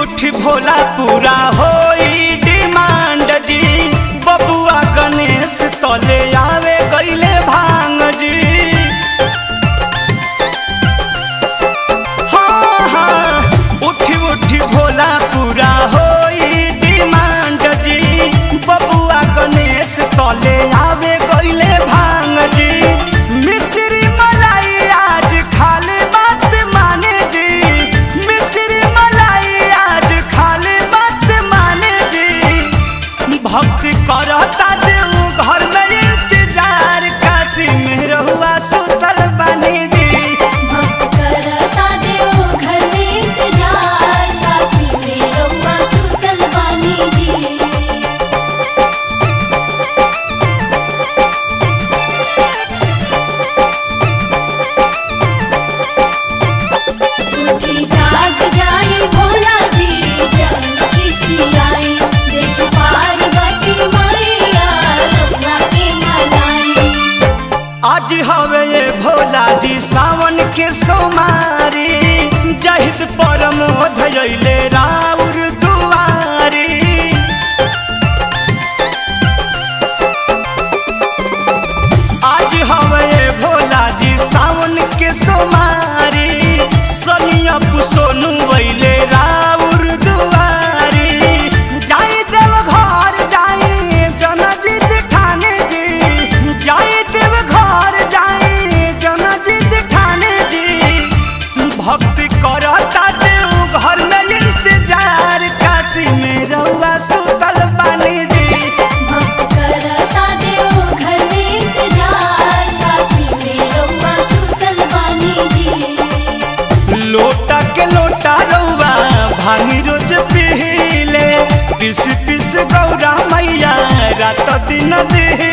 उठी भोला पूरा होई डिमांड जी बबुआ गणेश तले आवे गईले भांग जी हाँ हाँ उठी उठी भोला पूरा होई डिमांड जी बबुआ गणेश तले आवे गईले भांग जी मिश्री मलाई आज खाली बात माने जी मिश्री मलाई आज खाली बात माने जी भक्ति करता देव घर में इंतजार काशी में रहुआ सुतल बानी जी भक्त करता देव घर में इंतजार काशी में रउआ सुतल बानी जी उठी जाग जाई भोला जी जब किसी आई देख पार्वती मैया रउआ के मनाई आज हवे ये भोला जी सावन के सोमारी जहिद परम धैले राउर दुआरी आज हवे ये भोला जी सावन के सोमारी सनिया पुसोनु वैले राउर दुआरी जाई देव घर जाई जनजीत ठाने जी जाई देव घर जाई जनजीत ठाने जी भक्ति करता देव घर में इंतजार काशी में रउआ सुतल बानी जी भक्त करता देव घर में इंतजार काशी में रउआ सुतल बानी जी लोटा के लोटा रउआ भांगी रोज पीले पिस पिस गौरा मैया रात दिन दिले